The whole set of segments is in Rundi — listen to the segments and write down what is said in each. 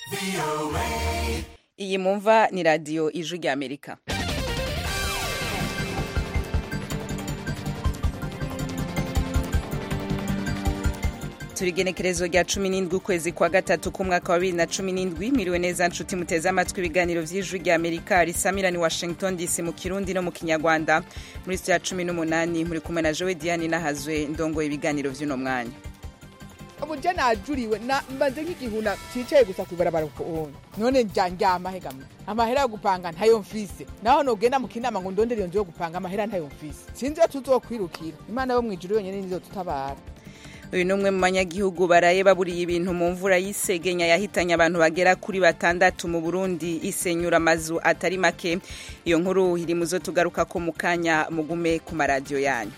iyi mumva ni radiyo ijwi ry'amerika turi igenekerezo rya cumi n'indwi ukwezi kwa gatatu k'umwaka wa bibiri na cumi n'indwi mwiriwe neza nshuti muteze amatwi ibiganiro vy'ijwi rya amerika risamira ni washington dc mu kirundi no mu kinyarwanda muri sitiyo ya cumi n'umunani muri kumwe na jowe diane nahazwe ndongoye ibiganiro vy'uno mwanya ubu je najuriwe na mbaze nk'igihuna cicaye gusa kwibarabara ukuntu none nja ndyama hegamwe amahera yo gupanga ntayo mfise naho nogenda mu kinama ngo ndondere iyo nzu yo gupanga amahera ntayo mfise sinzi iyo tuzokwirukira imana yo mwijuru yonyene nizo tutabara uyu ni umwe mu banyagihugu baraye baburiye ibintu mu mvura y'isegenya yahitanye abantu bagera kuri batandatu mu burundi isenyura amazu atari make iyo nkuru iri mu zo tugaruka ko mu kanya mugume ku maradiyo yanyu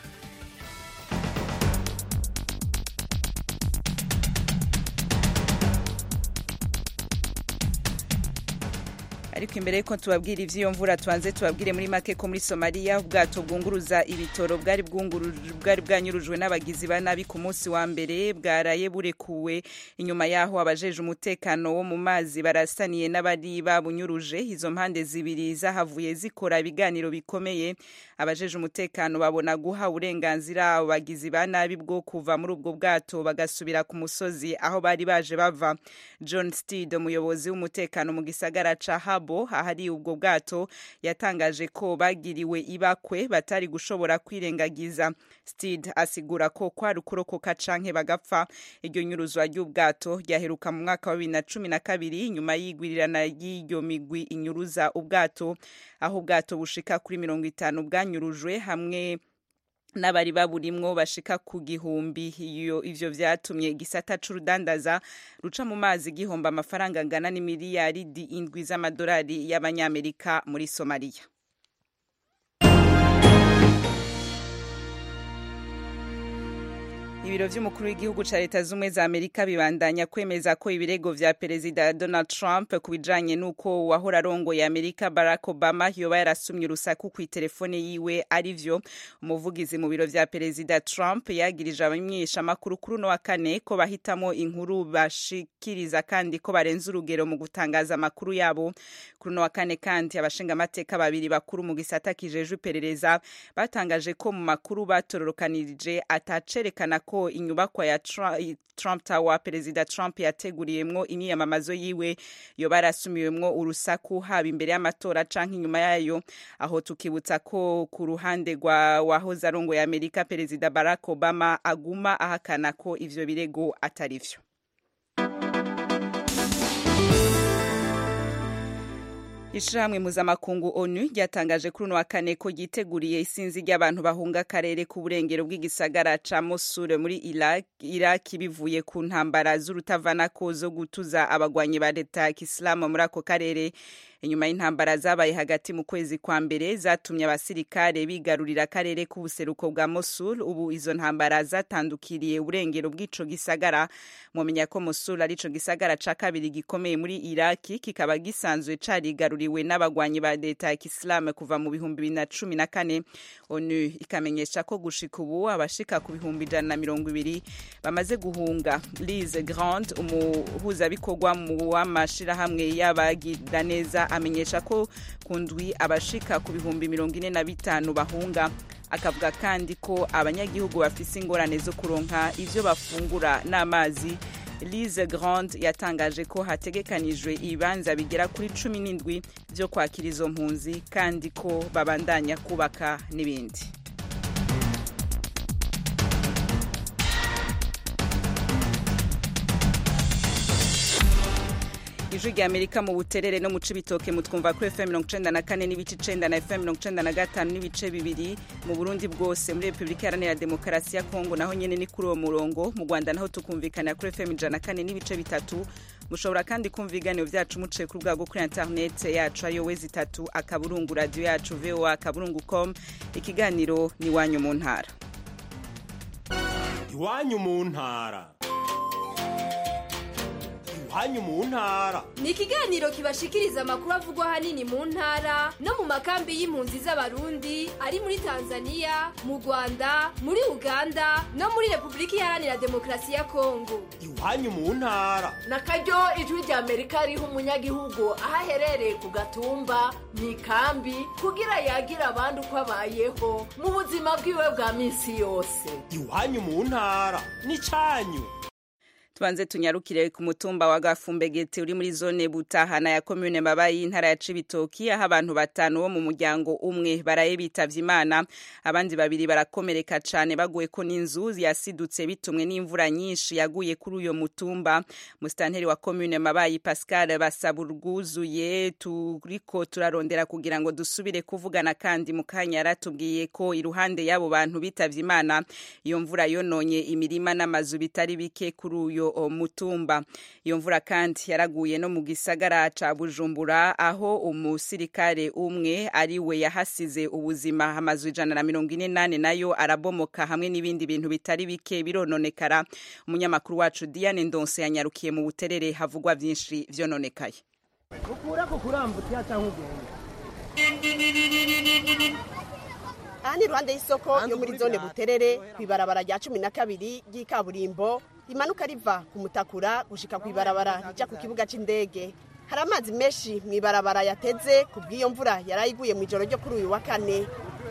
ariko imbere yuko tubabwira ivy'iyo mvura tubanze tubabwire muri make ko muri somaliya ubwato bwunguruza ibitoro bwari bwari bwanyurujwe n'abagizi ba nabi ku munsi wa mbere bwaraye burekuwe inyuma yaho abajeje umutekano wo mu mazi barasaniye n'abari babunyuruje izo mpande zibiri zahavuye zikora ibiganiro bikomeye abajeje umutekano babona guha uburenganzira abo bagizi ba nabi bwo kuva muri ubwo bwato bagasubira ku musozi aho bari baje bava john steed umuyobozi w'umutekano mu gisagara ca habo ahari ubwo bwato yatangaje ko bagiriwe ibakwe batari gushobora kwirengagiza steed asigura ko kwari ukurokoka canke bagapfa iryo nyuruzwa ry'ubwato ryaheruka mu mwaka wa bibiri na cumi na kabiri nyuma y'igwirirana ry'iyo migwi inyuruza ubwato aho ubwato bushika kuri mirongo itanu bwanyurujwe hamwe n'abari baburimwo bashika ku gihumbi iyo ivyo vyatumye igisata c'urudandaza ruca mu mazi gihomba amafaranga angana n'imiliyaridi indwi z'amadolari y'abanyamerika muri somaliya ibiro vy'umukuru w'igihugu ca leta z'ubumwe za amerika bibandanya kwemeza ko ibirego vya perezida donald trump ku bijanye n'uko uwahora arongoye amerika barack obama yoba yarasumye urusaku kw'iterefone yiwe ari vyo umuvugizi mu biro vya perezida trump yagirije abamenyeshamakuru kuri uno wa kane ko bahitamo inkuru bashikiriza kandi ko barenze urugero mu gutangaza amakuru yabo kuri uno wa kane kandi abashingamateka babiri bakuru mu gisata kijejwe iperereza batangaje ko mu makuru batororokanirije atacerekana ko inyubakwa ya Trump Tower perezida Trump yateguriyemwo imyiyamamazo yiwe yoba yarasumiwemwo urusaku haba imbere y'amatora canke inyuma yayo aho tukibutsa ko ku ruhande rwa wahoze arongoye Amerika perezida Barack Obama aguma ahakana ko ivyo birego atari vyo ishirahamwe mpuzamakungu onu ryatangaje kuri uno wa kane ko ryiteguriye isinzi ry'abantu bahunga akarere k'uburengero bw'igisagara ca mosul muri iraki bivuye ku ntambara z'urutavanako zo gutuza abagwanyi ba leta ya kisilamu muri ako karere inyuma y'intambara zabaye hagati mu kwezi kwa mbere zatumye abasirikare bigarurira akarere k'ubuseruko bwa mosul ubu izo ntambara zatandukiriye uburengero bw'ico gisagara mumenya ko mosul ari ico gisagara ca kabiri gikomeye muri iraki kikaba gisanzwe carigaruriwe n'abagwanyi ba leta ya kisilamu kuva mu bihumbi bibiri na cumi na kane onu ikamenyesha ko gushika ubu abashika ku bihumbi ijana na mirongo ibiri bamaze guhunga lise grand umuhuzabikorwa mu w'amashirahamwe y'abagira neza amenyesha ko ku ndwi abashika ku bihumbi mirongo ine na bitanu bahunga akavuga kandi ko abanyagihugu bafise ingorane zo kuronka ivyo bafungura n'amazi lise grand yatangaje ko hategekanijwe ibibanza bigera kuri cumi n'indwi vyo kwakira izo mpunzi kandi ko babandanya kubaka n'ibindi ijwi rya amerika mu buterere no mu cibitoke mutwumva kuri fm mirongo icenda na kane n'ibice icenda na fm mirongo icenda na gatanu n'ibice bibiri mu burundi bwose muri repubulika iharanira demokarasi ya kongo naho nyene ni kuri uwo murongo mu rwanda naho tukumvikanira kuri fm ijana na kane n'ibice bitatu mushobora kandi kumva ibiganiro vyacu muciye ku rubuga rwo kuri internet yacu ariyo wezi itatu akaburungu radiyo yacu voa akaburungu com ikiganiro ni iwanyu mu ntara iwanyu mu ntara iwanyu mu ntara ni ikiganiro kibashikiriza amakuru avugwa ahanini mu ntara no mu makambi y'impunzi z'abarundi ari muri tanzania mu rwanda muri uganda no muri repubulika iharanira demokarasi ya kongo iwanyu mu ntara na karyo ijwi rya amerika riha umunyagihugu aho aherereye ku gatumba mu ikambi kugira yagira abandi uko abayeho mu buzima bwiwe bwa minsi yose iwanyu mu ntara n'icyanyu tubanze tunyarukire ku mutumba wa gafumbegete uri muri zone butahana ya komune mabayi y'intara ya cibitoki aho abantu batanu bo mu muryango umwe baraye bitavye imana abandi babiri barakomereka cane baguye ko n'inzu yasidutse bitumwe n'imvura nyinshi yaguye kuri uyo mutumba musitanteri wa komune mabayi pascal basaba urwuzuye turiko turarondera kugira ngo dusubire kuvugana kandi mu kanya yaratubwiye ko iruhande y'abo bantu bitavye imana iyo mvura yononye imirima n'amazu bitari bike kuri uyo mutumba iyo mvura kandi yaraguye no mu gisagara ca bujumbura aho umusirikare umwe ari we yahasize ubuzima amazu ijana na mirongo ine nane nayo arabomoka hamwe n'ibindi bintu bitari bike birononekara umunyamakuru wacu diane ndonse yanyarukiye mu buterere havugwa vyinshi vyononekaye ukura ko kurambuka cyangwa ugenda aha ni iruhande y'isoko yo muri zone buterere ku ibarabara rya cumi na kabiri ry'ikaburimbo rimanuka riva ku mutakura gushika ku ibarabara rija ku kibuga c'indege hari amazi menshi mu ibarabara yateze ku bw'iyo mvura yari iguye mu ijoro ryo kuri uyu wa kane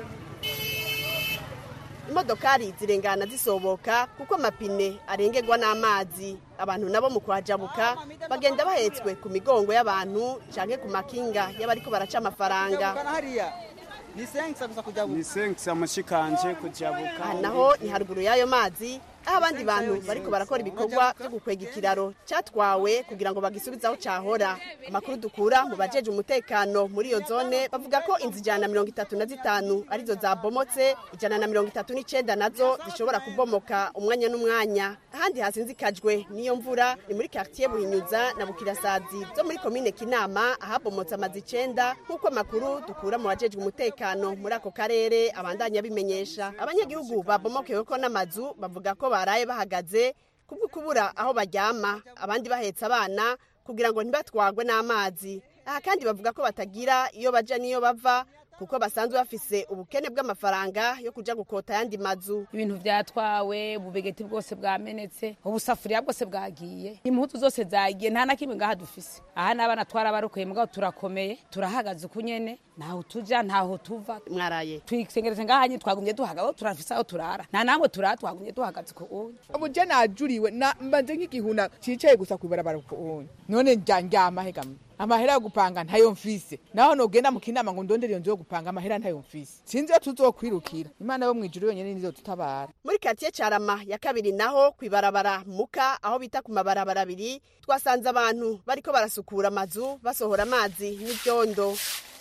imodokari zirengana zisoboka kuko amapine arengerwa n'amazi abantu nabo mu kuhajabuka bagenda bahetswe ku migongo y'abantu canke ku makinga y'abariko baraca amafaranga ni senkisa gusa kujya ni senkisa mushikanje kujabuka aha naho ni haruguru y'ayo mazi aho abandi bantu bariko barakora ibikorwa byo gukwega ikiraro cyatwawe kugira ngo bagisubize aho cyahora amakuru dukura mu bajeje umutekano muri iyo zone bavuga ko inzu ijana na mirongo itatu na zitanu arizo zabomotse ijana na mirongo itatu n'icenda nazo zishobora kubomoka umwanya n'umwanya ahandi hasinzikajwe n'iyo mvura ni muri quartier buhinyuza na bukirasazi zo muri komine kinama ahabomotse amazu icenda nk'uko amakuru dukura mu bajejwe umutekano muri ako karere abandanya bimenyesha abanyagihugu babomokewe ko n'amazu bavuga ko baraye bahagaze kubwo kubura aho baryama abandi bahetse abana kugira ngo ntibatwagwe n'amazi aha kandi bavuga ko batagira iyo baja n'iyo bava kuko basanzwe bafise ubukene bw'amafaranga yo kuja gukota ayandi mazu ibintu vyatwawe ububegeti bwose bwamenetse ubusafuriya bwose bwagiye impuzu zose zagiye nta na kimwe ngaha dufise aha n'abana twarabarokoye mugabo turakomeye turahagaze uku nyene ntaho tuja ntaho tuva mwaraye twisengereje ngaha nyene twagumye duhagaze turafise aho turara nta namwe turara twagumye duhagaze ku uyu ubu je najuriwe na mbanze nk'igihuna cicaye gusa kwibarabara ku uyu none nja ndyama hegamye amahera yo gupanga ntayo mfise naho nogenda mu kinama ngo ndondere iyo nzu yo gupanga amahera ntayo mfise sinzi iyo tuzokwirukira imana yo mwijuru yonyene nizo tutabara muri quartier carama ya kabiri naho kwibarabara muka aho bita ku mabarabara abiri twasanze abantu bariko barasukura amazu basohora amazi n'ivyondo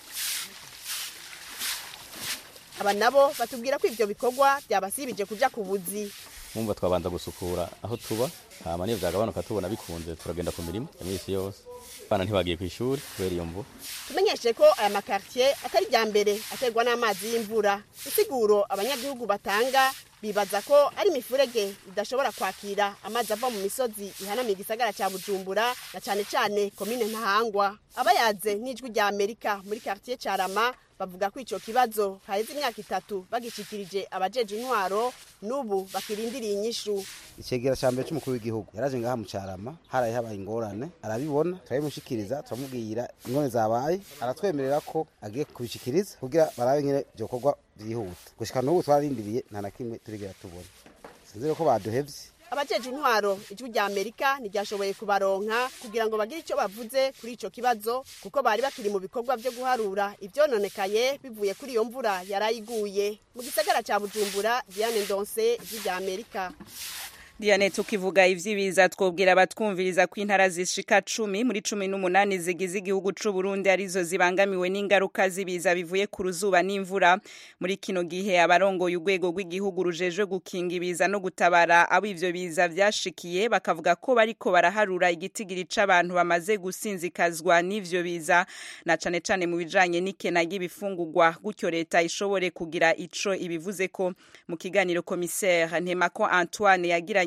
aba nabo batubwira ko ivyo bikorwa byabasibije kuja ku buzi mwumva twabanza gusukura aho tuba hama niyo vyagabanuka tubona bikunze turagenda ku mirimo ya misi yose abana ntibagiye ku ishuri kubera iyo mvu tumenyeshe ko aya makartier atari rya mbere aterwa n'amazi y'imvura isiguro abanyagihugu batanga bibaza ko ari imifurege idashobora kwakira amazi ava mu misozi ihanamiye igisagara cya bujumbura na cyane cyane komine ntahangwa abayaze n'ijwi rya amerika muri quartier carama bavuga ko ico kibazo haheze imyaka itatu bagishikirije abajeje intwaro n'ubu bakirindiriye inyishu icegera ca mbere c'umukuru w'igihugu yaraje ngaha mu carama haraye habaye ingorane arabibona turabimushikiriza turamubwira ingone zabaye aratwemerera ko agiye kubishikiriza kugira barabe nyene vyokorwa vyihuta gushika n'ubu twararindiriye nta na kimwe turigera tubona sinzire ko baduhevye abajeje intwaro ijwi rya amerika ntiryashoboye kubaronka kugira ngo bagire icyo bavuze kuri ico kibazo kuko bari bakiri mu bikorwa vyo guharura ivyononekaye bivuye kuri iyo mvura yarayiguye mu gisagara ca bujumbura diane ndonse ijwi rya amerika Diane tukivuga ivyibiza twobwira abatwumviriza ko intara zishika cumi muri cumi n'umunani zigize igihugu c'u Burundi arizo zibangamiwe n'ingaruka z'ibiza bivuye ku ruzuba n'imvura muri kino gihe abarongoye urwego rw'igihugu rujejwe gukinga ibiza no gutabara abo ivyo biza vyashikiye bakavuga ko bariko baraharura igitigiri c'abantu bamaze gusinzikazwa n'ivyo biza na cane cane mu bijanye n'ikena ry'ibifungurwa gutyo leta ishobore kugira ico ibivuze ko mu kiganiro commissaire Ntemako Antoine yagiranye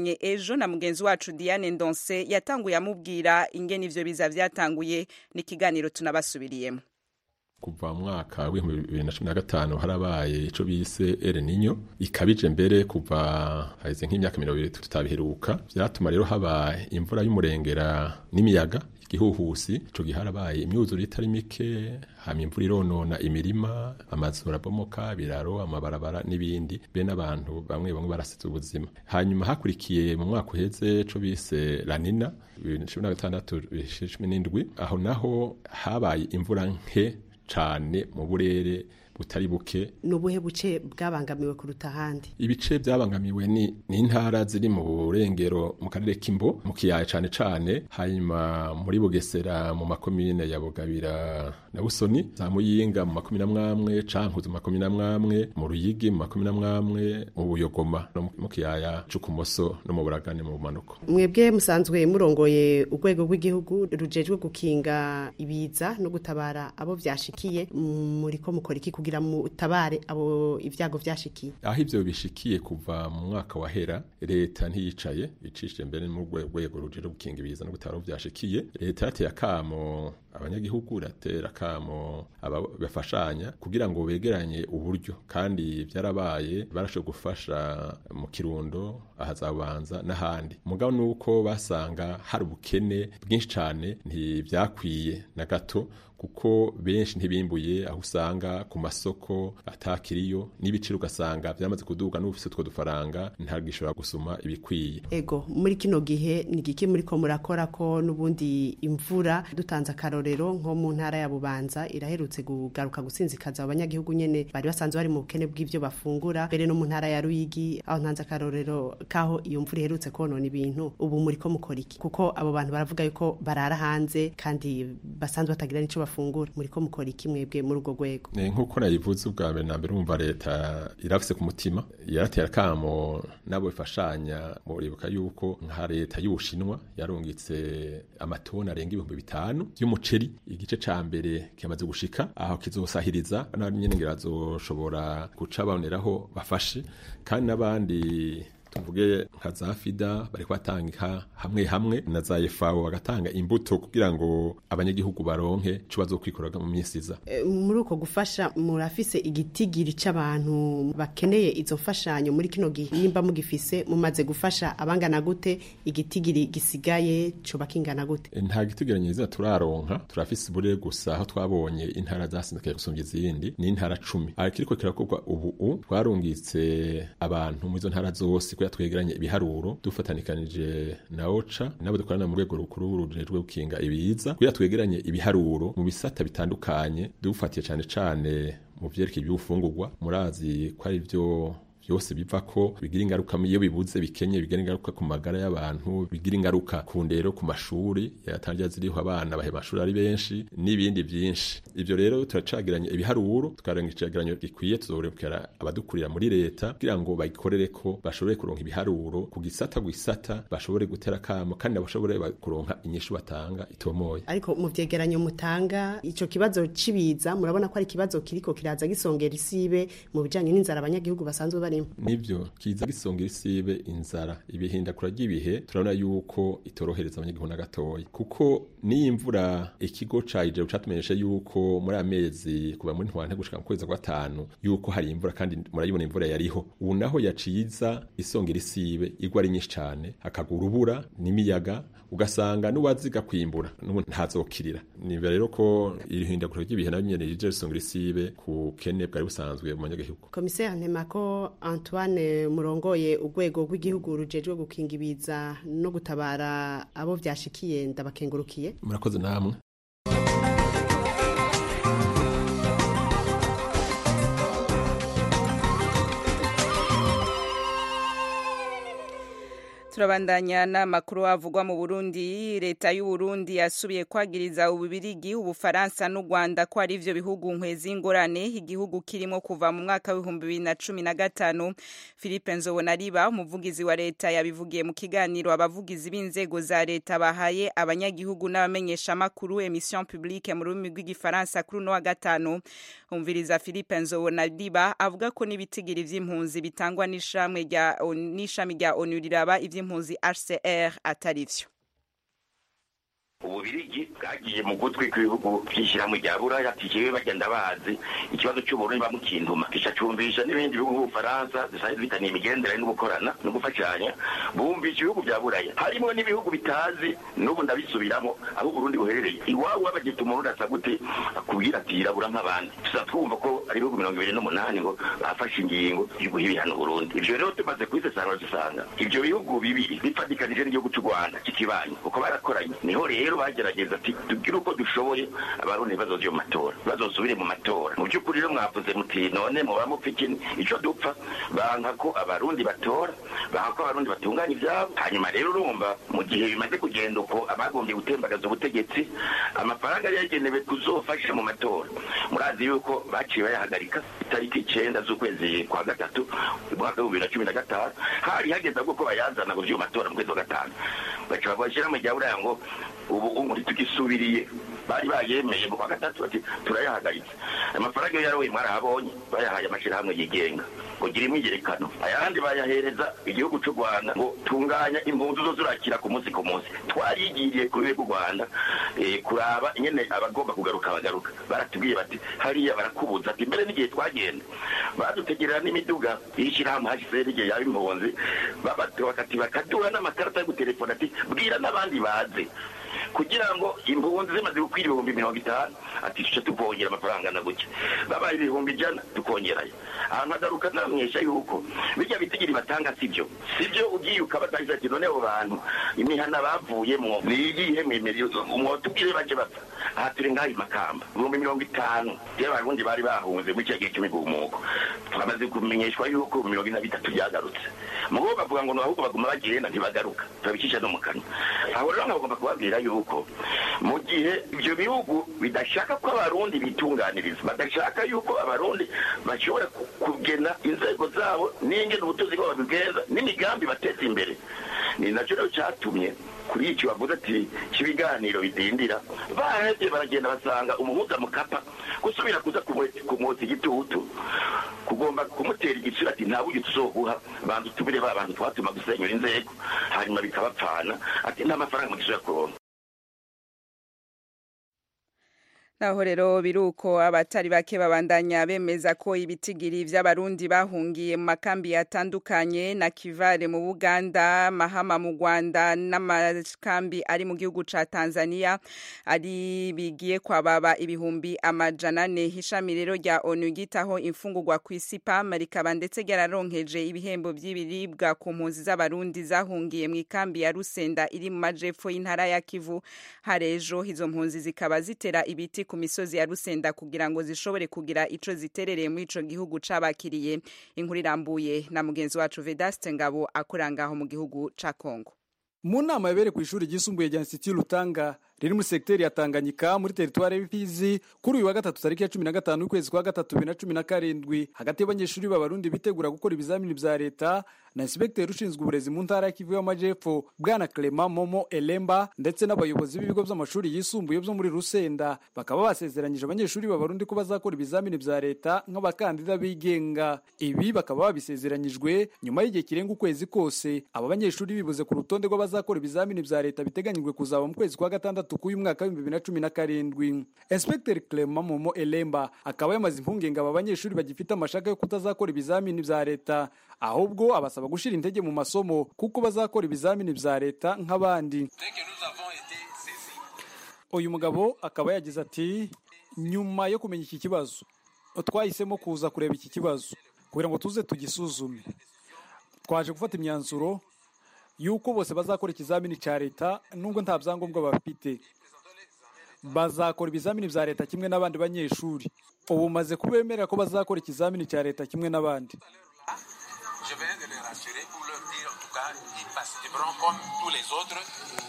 yavuganye ejo na mugenzi wacu Diane Ndonse yatanguye amubwira ingene ivyo biza vyatanguye n'ikiganiro tunabasubiriyemo kuva mu mwaka w'ibihumbi bibiri na cumi na gatanu harabaye ico bise El Niño ikabije mbere kuva haheze nk'imyaka mirongo ibiri tutabiheruka vyatuma rero haba imvura y'umurengera n'imiyaga igihuhusi ico gihe harabaye imyuzure itari mike hama imvura ironona imirima amazu arabomoka biraro amabarabara n'ibindi be n'abantu bamwe bamwe barasize ubuzima hanyuma hakurikiye mu mwaka uheze co bise lanina bibiri na cumi na gatandatu bibiri na cumi n'indwi aho naho habaye imvura nke cane mu burere butari buke nubuhe buce bwabangamiwe kuruta ahandi ibice byabangamiwe ni ni intara ziri mu burengero mu karere k'imbo mu kiyaya cane cane hanyuma muri bugesera mu makomine ya bugabira na busoni za muyinga mu makumi na mwamwe cankuzo mu makumi na mwamwe mu ruyigi mu makumi na mwamwe mu buyogoma no mu kiyaya c'ukumoso no mu buragane mu bumanuko mwebwe musanzwe murongoye urwego rw'igihugu rujejwe gukinga ibiza no gutabara abo vyashikiye muriko mukora iki kugira mutabare abo ivyago vyashikiye aho ivyo bishikiye kuva mu mwaka wahera leta ntiyicaye icishije mbere mu rwego rujejwe gukinga ibiza no gutabara abo vyashikiye leta yarateye akamo abanyagihugu ratera kamo abafashanya kugira ngo begeranye uburyo kandi byarabaye barashoboye gufasha mu kirundo ahazabanza n'ahandi mugabo nuko basanga hari ubukene bwinshi cyane ntibyakwiye na gato kuko benshi ntibimbuye aho usanga ku masoko atakiriyo n'ibiciro ugasanga byamaze kuduga n'ufise utwo dufaranga ntagishobora gusuma ibikwiye ego muri kino gihe ni giki muri ko murakora ko n'ubundi imvura dutanze akarorero nko mu ntara ya bubanza iraherutse kugaruka gusinzikaza abanyagihugu nyene bari basanzwe bari mu bukene bw'ivyo bafungura mbere no mu ntara ya ruyigi aho ntanze akarorero kaho iyo mvura iherutse konona ibintu ubu muri ko mukora iki kuko abo bantu baravuga yuko barara hanze kandi basanzwe batagira n'ico bafungura muri ko mukora iki mwebwe muri urwo rwego nk'uko nayivuze ubwa mbere na mbere urumva leta irafise ku mutima yaratera kamo nabo bifashanya muribuka yuko nka leta y'ubushinwa yarungitse amatoni arenga ibihumbi bitanu y'umuceri igice ca mbere kimaze gushika aho kizosahiriza n'abanyene ngira bazoshobora guca baboneraho bafashe kandi n'abandi tuvuge nka za fida bari kubatanga hamwe hamwe na za efawo bagatanga imbuto kugira ngo abanyagihugu baronke ico bazokwikoraga mu minsi iza e, muri uko gufasha murafise igitigiri c'abantu bakeneye izo mfashanyo muri kino gihe nimba mugifise mumaze gufasha abangana gute igitigiri gisigaye coba kingana gute e, nta gitigiri nyiza turaronka turafise bure gusa aho twabonye intara zasinzikaye gusumvya izindi ni intara cumi ariko kirakorwa ubu twarungitse abantu mu izo ntara zose kuya twegeranye ibiharuro dufatanikanije na oca nabo dukorana mu rwego rukuru rujejwe gukinga ibiza kuya twegeranye ibiharuro mu bisata bitandukanye dufatiye cane cane mu vyerekeye iby'ufungurwa murazi ko ari byo byose biva ko bigira ingaruka iyo bibuze bikenye bigira ingaruka ku magara y'abantu bigira ingaruka ku ndero ku mashuri yatangira ziriho abana bahe mashuri ari benshi n'ibindi byinshi ivyo rero turacagiranye ibiharuro tukarenga icegeranyo gikwiye tuzorekera abadukurira muri leta kugira ngo bagikorere ko bashobore kuronka ibiharuro ku gisata gisata bashobore gutera kamo kandi bashobore kuronka inyishu batanga itomoye ariko mu vyegeranyo mutanga ico kibazo cibiza murabona ko ari ikibazo kiriko kiraza gisongera isibe mu bijanye n'inzara abanyagihugu basanzwe bari nivyo kiza gisongera isibe inzara ibihindakura ry'ibihe turabona yuko itorohereza abanyagihugu na gatoya kuko niyo imvura ikigo ca ijero catumenyeshe yuko muri amezi kuva muri ntwante gushika mu kwezi kwa gatanu yuko hari imvura kandi murayibona imvura yariho ubu naho yaciza isongera isibe igwa ari nyinshi cane hakagwa urubura n'imiyaga ugasanga n'uwaziga kwimbura n'ubu ntazokirira niba rero ko irihindagura ry'ibihe nabyo nyene rije risongera isibe ku kene bwari busanzwe mu banyagihugu komiseri ntemako Antoine murongoye urwego rw'igihugu rujejwe gukinga ibiza no gutabara abo vyashikiye ndabakengurukiye murakoze namwe turabandanya n'amakuru avugwa mu Burundi leta y'u Burundi yasubiye kwagiriza ububirigi ubufaransa n'u Rwanda ko ari ivyo bihugu nkwezi ingorane igihugu kirimo kuva mu mwaka w'ibihumbi bibiri na cumi na gatanu Philippe Nzobonariba umuvugizi wa leta yabivugiye mu kiganiro abavugizi b'inzego za leta bahaye abanyagihugu n'abamenyesha makuru emission publique mu rurimi rw'igifaransa kuri uno wa gatanu umviriza Philippe Nzobonariba avuga ko n'ibitigiri vy'impunzi bitangwa n'ishami rya n'ishami rya ONU riraba ivyo n'impunzi hcr atari vyo ububirigi bwagiye mu gutwi kw'ibihugu by'ishyirahamwe rya buraya ati jewe bagenda bazi ikibazo cy'uburundi bamukintuma gica cumvisha n'ibindi bihugu nk'ubufaransa zisanzwe bitaniye imigenderanire no gukorana no gufashanya bumvisha ibihugu bya buraya harimo n'ibihugu bitazi n'ubu ndabisubiramo aho uburundi buherereye iwabo wabagita umurundi asa gute akubwira ati yirabura nk'abandi tuza twumva ko ari ibihugu mirongo ibiri n'umunani ngo bafashe ingingo yo guha ibihano uburundi ivyo rero tumaze kubisesangura dusanga ivyo bihugu bibiri bifatikanije n'igihugu cy'u rwanda kikibanyi kuko barakoranye niho rero bagerageza ati tubwire uko dushoboye abarundi bazoze mu matora bazosubire mu matora mu by'ukuri rero mwavuze muti none muba mupfa iki ico dupfa banka ko abarundi batora banka ko abarundi batunganya ivyabo hanyuma rero urumva mu gihe bimaze kugenda uko abagombye gutembagaza ubutegetsi amafaranga yari yagenewe kuzofasha mu matora murazi yuko baciye bayahagarika itariki icenda z'ukwezi kwa gatatu umwaka w'ibihumbi bibiri na cumi na gatanu hari hageze ahubwo ko bayazana ngo vy'uyo matora mu kwezi kwa gatanu baca bagashira mu rya buraya ngo ubu ubu ntitugisubiriye bari bayemeye mu kwa gatatu bati turayahagaritse amafaranga yo yarawe mwarahabonye bayahaye amashirahamwe yigenga ngo gira imwigerekano ayandi bayahereza igihugu cy'u rwanda ngo tunganya impunzi zo zurakira ku munsi ku munsi twarigiriye ku rwego rw'u rwanda eh, kuraba nyene abagomba kugaruka bagaruka baratubwiye bati hariya barakubuza ati mbere n'igihe twagenda badutegerera n'imiduga y'ishyirahamwe hcr igihe yaba impunzi bakati bakaduha n'amakarita yo gutelefona ati bwira n'abandi baze kugira ngo impunzi zimaze gukwira ibihumbi mirongo itanu ati tuce tukongera amafaranga na gutya babaye ibihumbi ijana tukongerayo ahantu hagaruka namwesha yuko bijya bitigiri batanga sibyo sibyo ugiye ukabatangisa ati none abo bantu imihana bavuyemwo niyihe mwemere mwotubwire baje bapfa aha turi ngaha i makamba ibihumbi mirongo itanu rero abarundi bari bahunze muri cya gihe cy'imigumuko twamaze kumenyeshwa yuko mirongo ine na bitatu byagarutse mugo bavuga ngo ahubwo baguma bagenda ntibagaruka turabicisha no mu kanwa aho rero nkagomba kubabwira yuko mu gihe ibyo bihugu bidashaka ko abarundi bitunganiriza badashaka yuko abarundi bashobora kugena inzego zabo n'ingene ubutunzi bwabo babibweza n'imigambi bateza imbere ni nacyo rero cyatumye kuri iki bavuze ati cy'ibiganiro bidindira bahebye baragenda basanga umuhuza mukapa gusubira kuza kumwotsa igitutu kugomba kumutera igiciro ati nta buryo tuzoguha banza utubire ba bantu twatuma gusenyura inzego hanyuma bikabapfana ati nta mafaranga mugisubira kuronka naho rero biruko abatari bake babandanya bemeza ko ibitigiri vy'abarundi bahungiye mu makambi atandukanye na Kivale mu Buganda Mahama mu Rwanda n'amakambi ari mu gihugu ca Tanzania ari bigiye kwababa ibihumbi amajana ane ishami rero rya ONU gitaho imfungurwa ku isi PAM rikaba ndetse ryararonkeje ibihembo vy'ibiribwa ku mpunzi z'abarundi zahungiye mu ikambi ya Rusenda iri mu majepfo y'intara ya Kivu harejo izo mpunzi zikaba zitera ibiti ku misozi ya Rusenda kugira ngo zishobore kugira ico ziterereye muri ico gihugu cabakiriye inkuru irambuye na mugenzi wacu Vedaste Ngabo akurangaho mu gihugu ca Kongo mu nama yabereye ku ishuri ryisumbuye rya Institut Lutanga riri muri sekiteri ya Tanganyika muri teritwari y'Ifizi kuri uyu wa gatatu tariki ya cumi na gatanu y'ukwezi kwa gatatu bibiri na cumi na karindwi hagati y'abanyeshuri b'abarundi bitegura gukora ibizamini vya leta na inspekteri ushinzwe uburezi mu ntara ya Kivu y'Amajepfo bwana Clement Momo Elemba ndetse n'abayobozi b'ibigo by'amashuri yisumbuye byo muri Rusenda bakaba basezeranyije abanyeshuri b'abarundi ko bazakora ibizamini vya leta nk'abakandida bigenga ibi bakaba babisezeranyijwe nyuma y'igihe kirenga ukwezi kose aba banyeshuri bibuze ku rutonde rw'abazakora ibizamini vya leta biteganyijwe kuzaba mu kwezi kwa gatandatu k'uyu mwaka w'ibihumbi bibiri na cumi na karindwi inspekteri Clement Momo Elemba akaba yamaze impungenge aba banyeshuri bagifite amashaka yo kutazakora ibizamini vya leta ahubwo abasaba gushira intege mu masomo kuko bazakora ibizamini vya leta nk'abandi uyu mugabo akaba yagize ati nyuma yo kumenya iki kibazo twahisemo kuza kureba iki kibazo kugira ngo tuze tugisuzume twaje gufata imyanzuro yuko bose bazakora ikizamini cya leta nubwo nta byangombwa bafite bazakora ibizamini vya leta kimwe n'abandi banyeshuri ubu maze kubemerera ko bazakora ikizamini cya leta kimwe n'abandi Je viens de les rassurer pour leur dire, en tout cas, ils participeront comme tous les autres.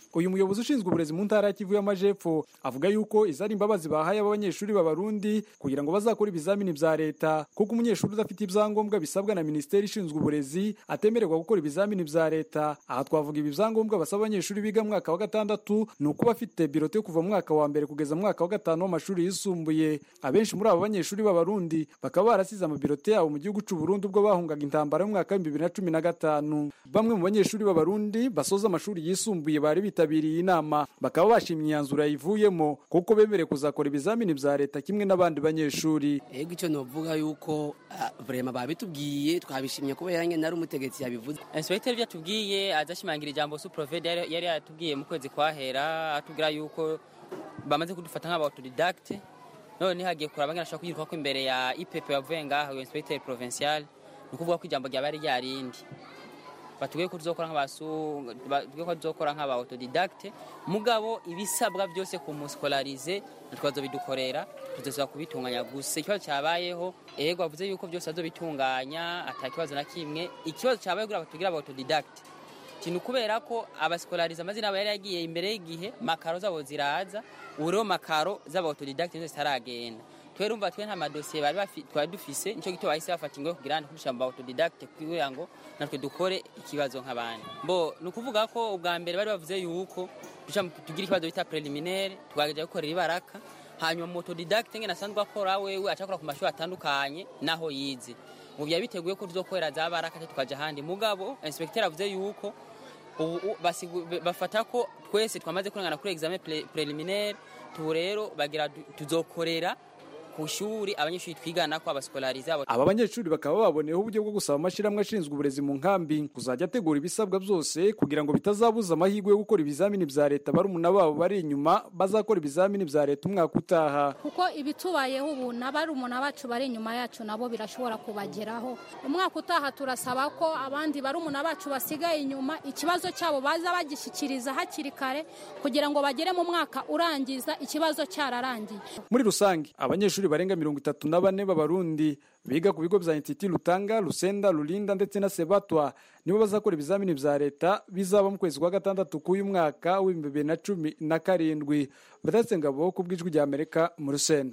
uyu muyobozi ushinzwe uburezi mu ntara ya kivu y'amajepfo avuga yuko izi ari imbabazi bahaye abanyeshuri b'abarundi kugira ngo bazakore ibizamini vya leta kuko umunyeshuri udafite ibyangombwa bisabwa na minisiteri ishinzwe uburezi atemererwa gukora ibizamini vya leta aha twavuga ibi byangombwa basaba abanyeshuri biga mu mwaka wa gatandatu ni ukuba afite birote yo kuva mu mwaka wa mbere kugeza mu mwaka wa gatanu w'amashuri yisumbuye abenshi muri abo banyeshuri b'abarundi bakaba barasize amabirote yabo mu gihugu c'u Burundi ubwo bahungaga intambara mu mwaka w'ibihumbi bibiri na cumi na gatanu bamwe mu banyeshuri b'abarundi basoza amashuri yisumbuye bari bitabiriye inama bakaba bashimye imyanzuro yayivuyemo kuko bemerewe kuzakora ibizamini vya leta kimwe n'abandi banyeshuri ego icyo novuga yuko ah, vrema babitubwiye twabishimye kubera nyine nari umutegetsi yabivuze inspecteur ibyo atubwiye azashimangira ijambo suprovede yari yari yatubwiye mu kwezi kwahera atubwira yuko bamaze kudufata nk'abautodidacte none hagiye kuraba ngana ashaka kuyiruka ko imbere ya IPP yavuye ngaho iyo inspecteur provincial ni ukuvuga ko ijambo ryaba ari ryarindi batubwiye ko tuzokora nk'abasu batubwiye ko tuzokora nk'abautodidacte mugabo ibisabwa byose ku muscolarize ntitwazo bidukorera tuzoza kubitunganya gusa ikibazo cyabayeho ego bavuze yuko byose azobitunganya ata kibazo na kimwe ikibazo cyabaye kugira batubwire abautodidacte kintu kubera ko abasikolariza amazina aba yari yagiye imbere y'igihe makaro zabo ziraza ubu rero makaro z'abautodidacte nizo zitaragenda twe rumva twe nta madosiye bari bafi- twari dufise nico gituma bahise bafata ingo kugira ngo kudusha mu autodidacte kugira ngo natwe dukore ikibazo nk'abandi bo ni ukuvuga ko ubwa mbere bari bavuze yuko duca mu- tugira ikibazo bita preliminaire twagerageje gukorera ibaraka hanyuma mu autodidacte ngene asanzwe akora wewe acakora ku mashuri atandukanye naho yize ubu byari biteguye ko tuzokorera za baraka te tukaja ahandi mugabo inspecteur avuze yuko ubu u- basigu- be- bafata ko twese twamaze kurengana kuri examen pre- preliminaire tubu rero bagira du- tuzokorera ku shuri abanyeshuri twigana ko abasikolariza abo aba banyeshuri bakaba baboneyeho uburyo bwo gusaba amashyirahamwe ashinzwe uburezi mu nkambi kuzajya ategura ibisabwa byose kugira ngo bitazabuza amahirwe yo gukora ibizamini vya leta barumuna babo bari inyuma bazakora ibizamini vya leta umwaka utaha kuko ibitubayeho ubu n'abarumuna bacu bari inyuma yacu nabo birashobora kubageraho umwaka utaha turasaba ko abandi barumuna bacu basigaye inyuma ikibazo cyabo baza bagishyikiriza hakiri kare kugira ngo bagere mu mwaka urangiza ikibazo cyararangiye muri rusange abanyeshuri barenga mirongo itatu na bane b'abarundi biga ku bigo vya intiti lutanga lusenda lulinda ndetse na sebatwa nibo bazakora ibizamini vya leta bizaba mu kwezi kwa gatandatu k'uyu mwaka w'ibihumbi bibiri na cumi na karindwi badatse ngabo ku bw'ijwi rya amerika mu rusenda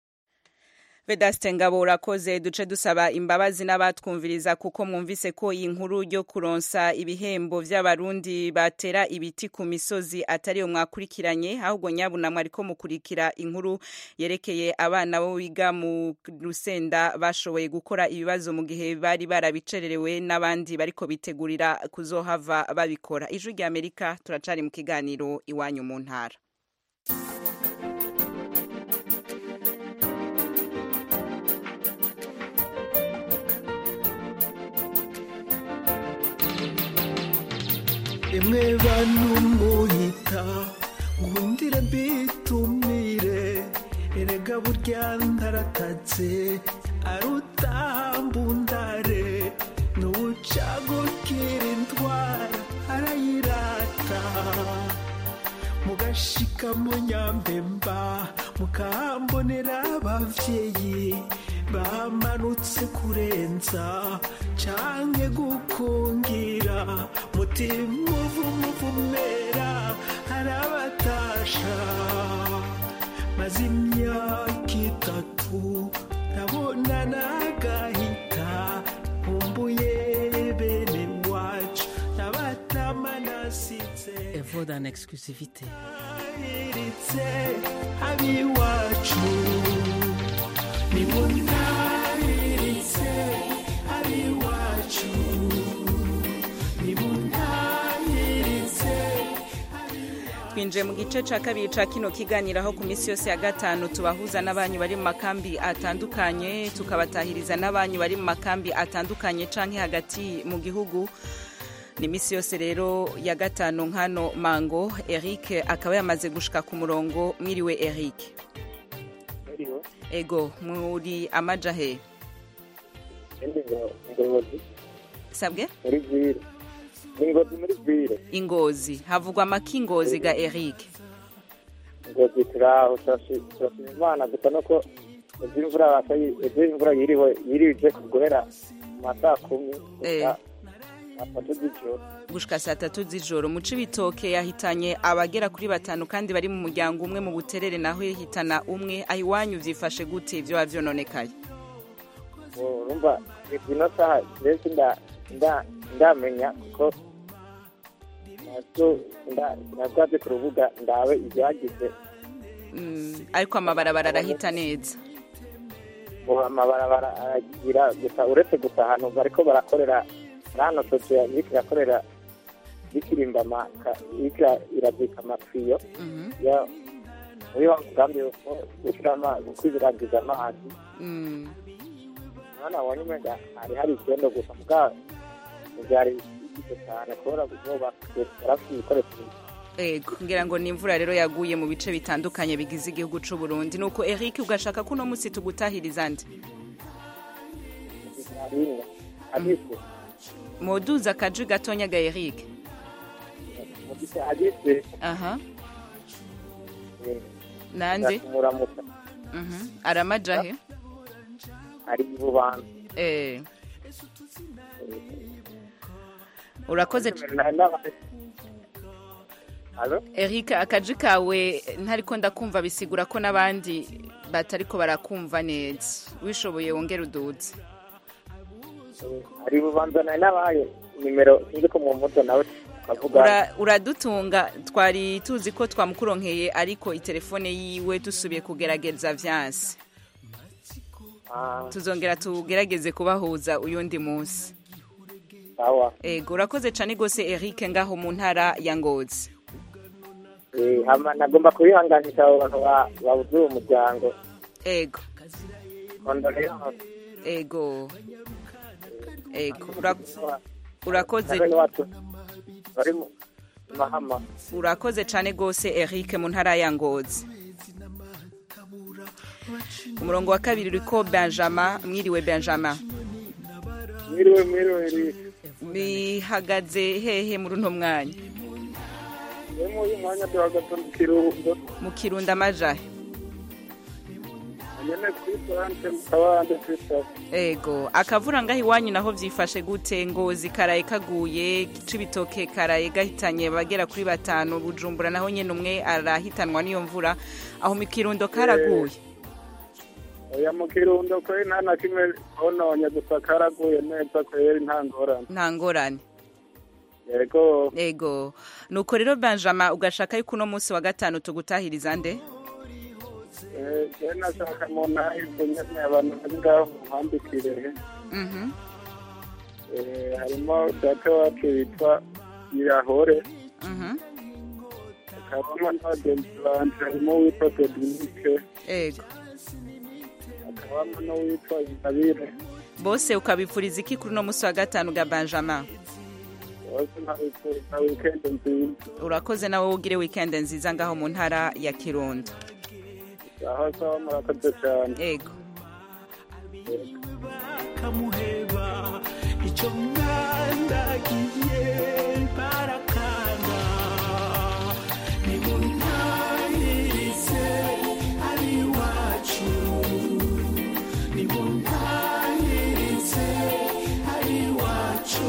Vedaste Ngabo urakoze duce dusaba imbabazi n'abatwumviriza kuko mwumvise ko iyi nkuru yo kuronsa ibihembo vy'abarundi batera ibiti ku misozi atari yo mwakurikiranye ahubwo nyabuna mwariko mukurikira inkuru yerekeye abana bo biga mu Rusenda bashoboye gukora ibibazo mu gihe bari barabicererewe n'abandi bariko bitegurira kuzohava babikora ijwi rya Amerika turacari mu kiganiro iwanyu mu ntara emwe bantu munyita ngundire mbitumire erega burya ndaratatse arutambundare n'ubucagukira indwara arayirata mugashika mu nyambemba mukahambonera abavyeyi bamanutse kurenza canke gukungira mutima uvumuvumera arabatasha maze imyaka itatu ndabona nagahita nkumbuye bene wacu nabatama nasize evo dans exclusivité iritse abiwacu nibuntahiritse abiwacu nibuntahiritse twinjiye mu gice cya kabiri cya kino kiganiro aho ku minsi yose ya gatanu tubahuza n'abanyu bari mu makambi atandukanye tukabatahiriza n'abanyu bari mu makambi atandukanye cyangwa hagati mu gihugu ni iminsi yose rero ya gatanu nkano mango eric akaba yamaze gushika ku murongo mwiriwe eric ego muri amajahe sabwe muri vire ingozi muri vire ingozi havugwa amaki ingozi ga eric ingozi turaho turashima imana gusa nuko ejo imvura ejo imvura yiriwe yirije guhera mu ma saa kumi gusa atatu z'ijoro gushika saa tatu z'ijoro mu cibitoke yahitanye abagera kuri batanu kandi bari mu muryango umwe mu buterere naho ihitana umwe aho iwanyu vyifashe gute ivyo wavyononekaye urumva ino saha mbese nda- nda- ndamenya kuko nabyo nda- nabwaze ku rubuga ndawe ibyagize Mm, ariko amabarabara arahita neza ngo amabarabara aragira gusa uretse gusa ahantu bariko barakorera hano sosiyo iriko irakorera ikirimba amaka iriko irazika amafiyo ya muri wa mugambi wo gushira amazi kwibiragiza amazi Mm. mwana wabonye umenga hari hari ikibazo gusa mugabo ntibyari byiza cyane kubera kuba barafite ibikoresho ego ngira ngo ni imvura rero yaguye mu bice bitandukanye bigize igihugu c'u Burundi nuko Eric ugashaka ko uno musi tugutahiriza nde bimwe hadise moduza akaji gatonya ga Eric mu gice hadise aha nande muramuka Mhm. aramajahe ari bubanza eh urakoze Halo? Eric akaji kawe ntariko ndakumva bisigura ko n'abandi batariko barakumva neza wishoboye wongera uduze ari bubanza nawe nabaye nimero sinzi ko mu muto nawe avuga Ura- uradutunga twari tuzi ko twamukuronkeye ariko itelefone yiwe dusubiye kugerageza vyanse tuzongera tugerageze kubahuza uyundi munsi sawa ego urakoze cane gose Eric ngaho mu ntara ya Ngozi Eh, hama nagomba kubihanganisha abo bantu ba- babuze uwo muryango ego kondoleanse ego ego Ura- urakoze bene wacu bari mu mahama urakoze cane gose Eric mu ntara ya Ngozi umurongo wa kabiri uriko Benjamin mwiriwe Benjamin mwiriwe mwiriwe Eric bihagaze hehe muri uno mwanya we muri uyu mwanya duhagaze mu kiruhuko mu kirundo amajahe nyene kuri sante mu kabande kw'isoko ego akavura ngaho iwanyu naho vyifashe gute ngozi karaye kaguye cibitoke karaye gahitanye bagera kuri batanu bujumbura naho nyene umwe arahitanwa n'iyo mvura aho mu kirundo karaguye oya mu kirundo kweri nta na kimwe hononye gusa karaguye neza kweri nta ngorane nta ngorane yego ego nuko rero benjamin ugashaka yuko uno munsi wa gatanu tugutahiriza nde Eh, je nashaka mu nahize nyene abantu bari ngaho muhambikire Mhm. Eh, harimo data wacu yitwa yahore Mhm. hakabamo n'abagenzi banje harimo uwitwa Dominique ego hakabamo n'uwitwa Ingabire bose ukabipfuriza iki kuri uno munsi wa gatanu ga benjamin bose nabifuriza weekend nziza urakoze nawe ugire weekend nziza ngaho mu ntara ya kirundo aho sawa murakoze cyane ego kamuheba icyo mwandagiye barakanga nimuntahirize ari iwacu nimuntahirize ari iwacu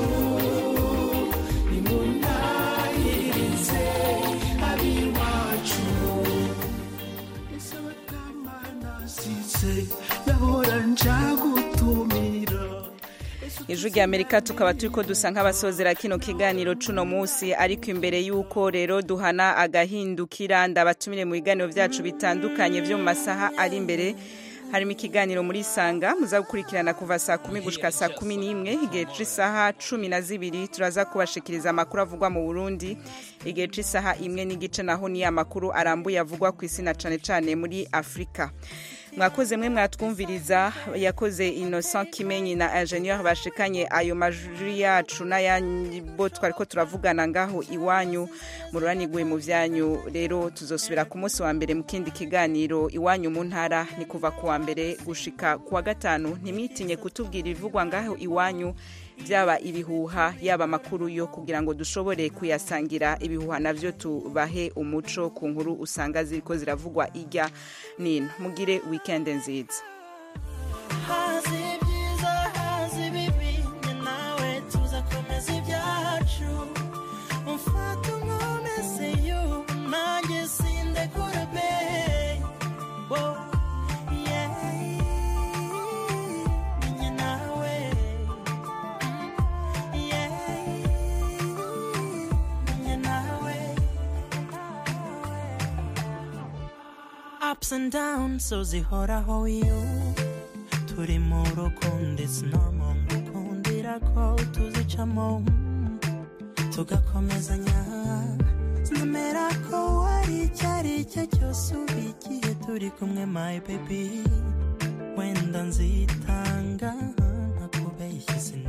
nimuntahirize ari iwacu ese batamanasize nahora njagutumira ijwi rya amerika tukaba turi ko dusa nk'abasozera kino kiganiro cuno munsi ariko imbere y'uko rero duhana agahindukira ndabatumire mu biganiro byacu bitandukanye byo mu masaha ari imbere harimo ikiganiro muri sanga muza gukurikirana kuva saa kumi gushika saa kumi n'imwe igihe c'isaha cumi na zibiri turaza kubashikiriza amakuru avugwa mu burundi igihe c'isaha imwe n'igice naho ni amakuru arambuye avugwa ku isi na cane cane muri afurika mwakoze mwe mwatwumviriza yakoze innocent kimenyi na ingenieur bashikanye ayo majwi yacu n'ayabo twari ko turavugana ngaho iwanyu mururanigwe mu vyanyu rero tuzosubira ku munsi wa mbere mu kindi kiganiro iwanyu mu ntara ni kuva ku wa mbere gushika ku wa gatanu ntimwitinye kutubwira ibivugwa ngaho iwanyu byaba ibihuha yaba amakuru yo kugira ngo dushobore kuyasangira ibihuha navyo tubahe umuco ku nkuru usanga ziriko ziravugwa irya nino mugire weekend nziza hazi ibyiza hazi ibibi ni nawe tuzakomeza ibyaha ups and downs so zihoraho you turi mu rukundo it's normal ngukundira ko tuzicamo tugakomezanya nzemera ko wari icyo ari cyo cyose uba igihe turi kumwe my baby wenda nzitanga ntakubeshye sinabura